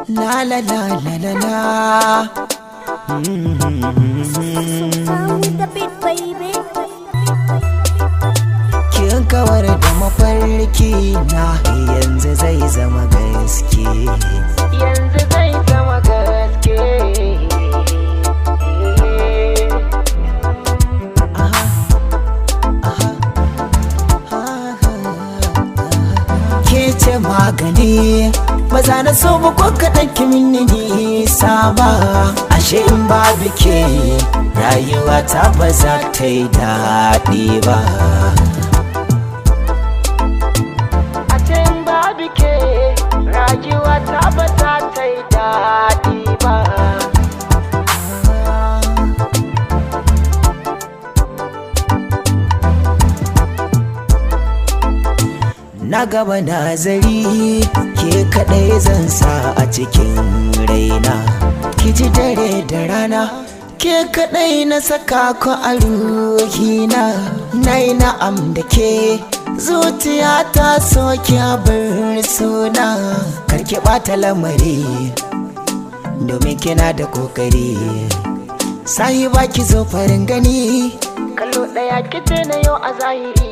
La la la la la la. Sound with the beat, baby. Kin kawar da mafarki na yanzu zai zama gaske. Yanzu zai zama gaske. Aha, aha, Ke ce magani maza na so ba ko kaɗan kimin ni nisa ba ashe in babu ke rayuwa ta ba za ta yi daɗi ba ashe in babu ke rayuwa ta ba za ta yi daɗi ba na gaba nazari ke kaɗai zan sa a cikin raina ki ji dare da rana ke kaɗai na saka ku a ruhina na yi na'am da ke zuciya ta soke bar suna karki ɓata lamari domin kina da kokari sahiba ki zo farin gani kallo ɗaya kice na yau a zahiri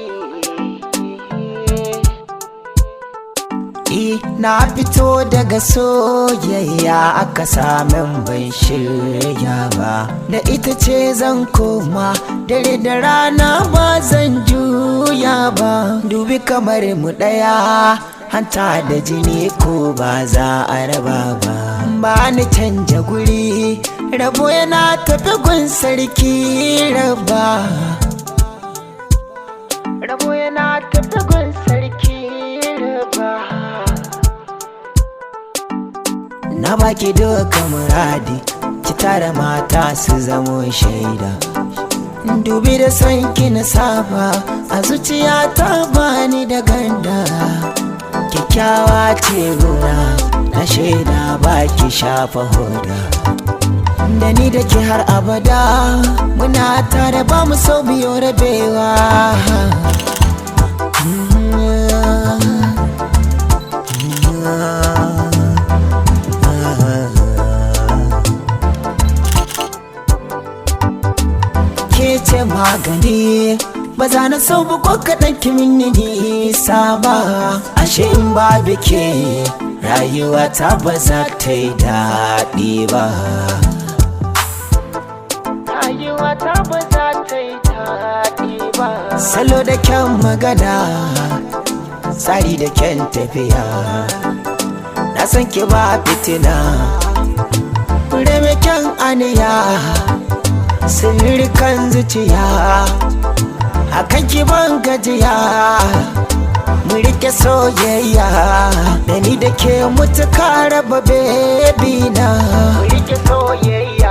Eh, na fito daga soyayya aka samin ban shirya ba da ita ce zan koma dare da rana ba zan juya ba dubi kamar mu ɗaya hanta da jini ko ba za a raba ba ba ni canja guri rabo yana tafi gun sarki raba rabo yana tafi gun sarki raba na baki duka muradi ki tara mata su zamo shaida dubi da son ki na saba a zuciya ta bani da ganda kyakkyawa ce gona na shaida baki shafa hoda da ni da ke har abada muna tare ba mu so biyo rabewa ke ce magani ba za na so ba ko kaɗan kimin ni nisa ba ashe in babu ke rayuwa ta ba za ta yi daɗi ba rayuwa ta ba za ta yi daɗi ba salo da kyan magana tsari da kyan tafiya na san ki ba fitina fure mai kyan aniya sirrikan zuciya hakan ki ban gajiya mu rike soyayya da ni da ke mutuka raba bebi na mu rike soyayya